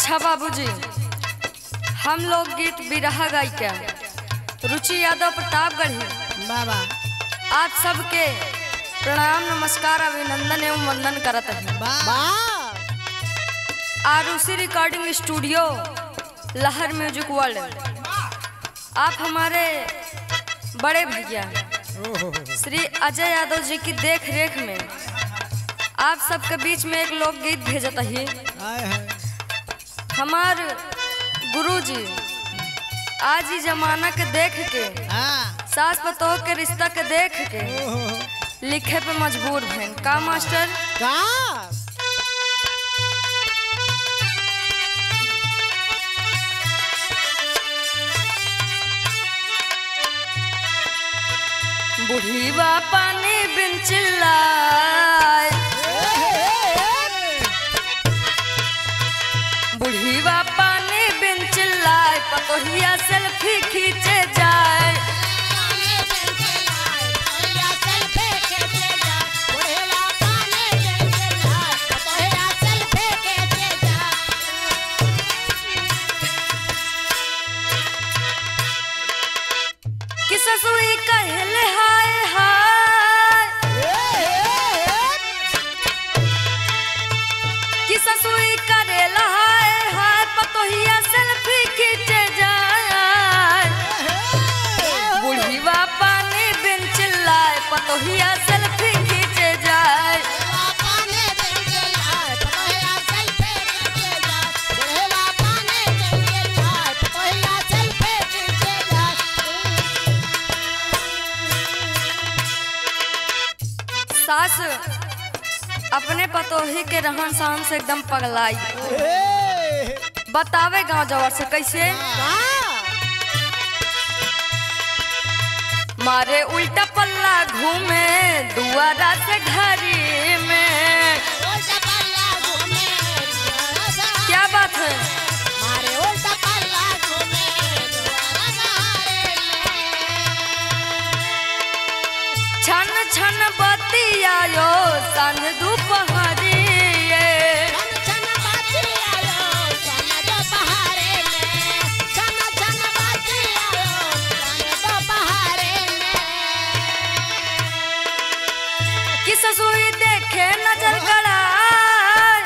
अच्छा बाबूजी हम लोग गीत बिरहा गायिका रुचि यादव प्रतापगढ़ी बाबा आप सबके प्रणाम नमस्कार अभिनंदन एवं वंदन करत हैं बा Arushi recording studio Lahar music world आप हमारे बड़े भैया श्री अजय यादव जी की देख रेख में आप सबके बीच में एक लोकगीत भेजत ही आए है हमार गुरुजी आज ही जमाना के देख के हाँ सास पतोह के रिश्ता के देख के लिखे पे मजबूर भैन का मास्टर का बुढ़ीवा पानी बिन चिल्लाए बुढ़ीवा पानी बिन चिल्लाए पतोहिया सेल्फी खींचे जाए कि ससुई कहले हाय हाय कि ससुई करेला हाय हाय पतोहिया सेल्फी खींचे जाए बुढ़ीवा पानी बिन चिल्लाए पतोहिया सेल्फी खींचे जाए सास अपने पतोही के रहन सहन से एकदम पगलाई बतावे गांव जवर से कैसे मारे उल्टा पल्ला घूमे दुआरा से घरी में क्या बात है मारे उल्टा पल्ला घूमे दुआरा छन छन बतियायो सन दुपहरिए छन छन बाजी आयो सन दो पहाड़े में छन छन बाजी आयो सन दो पहाड़े में कि ससुई देखे नजर गड़ाए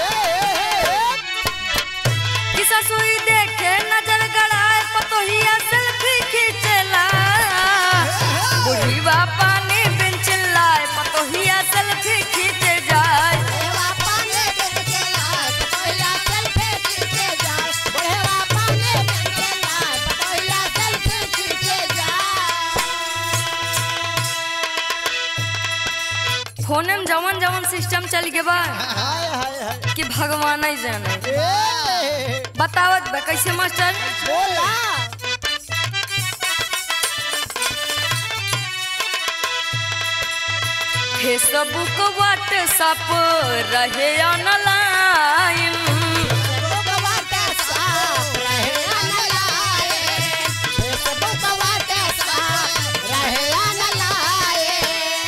कि ससुई देखे नजर गड़ाए पतोहिया सेल्फी खींचला बुढ़ीवा पानी बिन चिल्लाए पतोहिया सेल्फी खींचे जाए बढ़ेवा पाने बिन के लाए पतोहिया सेल्फी खींचे जाए बढ़ेवा पाने बिन के लाए पतोहिया सेल्फी खींचे जाए फोने में जवन जवन सिस्टम चल गए बा कि भगवान ही जाने बतावत बा कैसे मास्टर बोला फेसबुक व्हाट्सअप रहे ऑनलाइन फेसबुक व्हाट्सएप रहे ऑनलाइन फेसबुक व्हाट्सएप रहे ऑनलाइन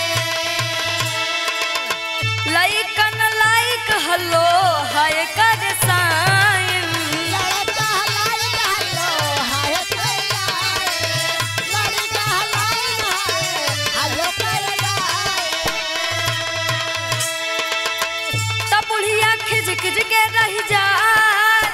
लाइकन लाइक हलो हाय कर साइन लड़का लाइक हलो हाय कइलाए लड़का लाइक हाय हलो कइलाए तब बुढ़िया खिज खिज के रह जाए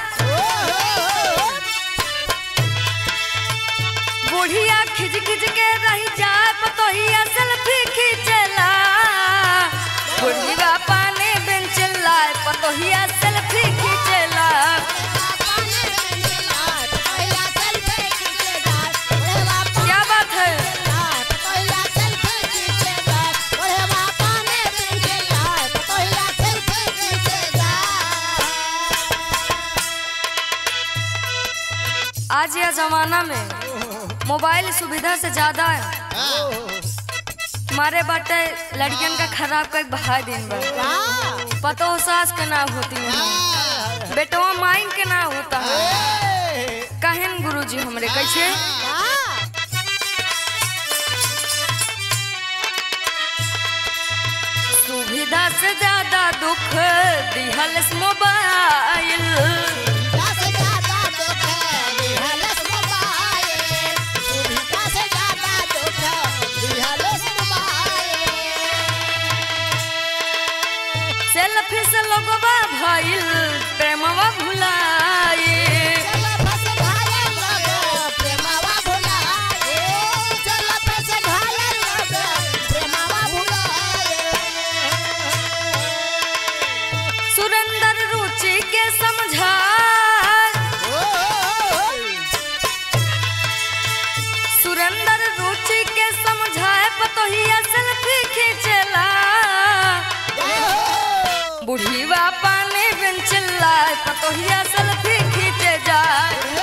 बुढ़िया खिज खिज के रह जाए पतोहिया सेल्फी खींचला बुढ़िया पानी बिन चिल्लाए पतोहिया सेल्फी खींचला पाने बिन लाए पतोहिया सेल्फी खींचे जाए बढ़ेवा क्या बात है पतोहिया सेल्फी खींचे जाए बढ़ेवा पाने बिन के लाए पतोहिया सेल्फी खींचे जाए आज यह जमाना में मोबाइल सुविधा से ज्यादा मारे बाटे लड़कियन का खराब का एक बहा दिन बा पतो सास के ना होती है बेटवा माइन के ना होता है कहन गुरुजी हमरे कैसे सुविधा से ज्यादा दुख दिहल मोबाइल बुढ़ीवा पानी बिन चिल्लाए पतोहिया सेल्फी खींचे जाए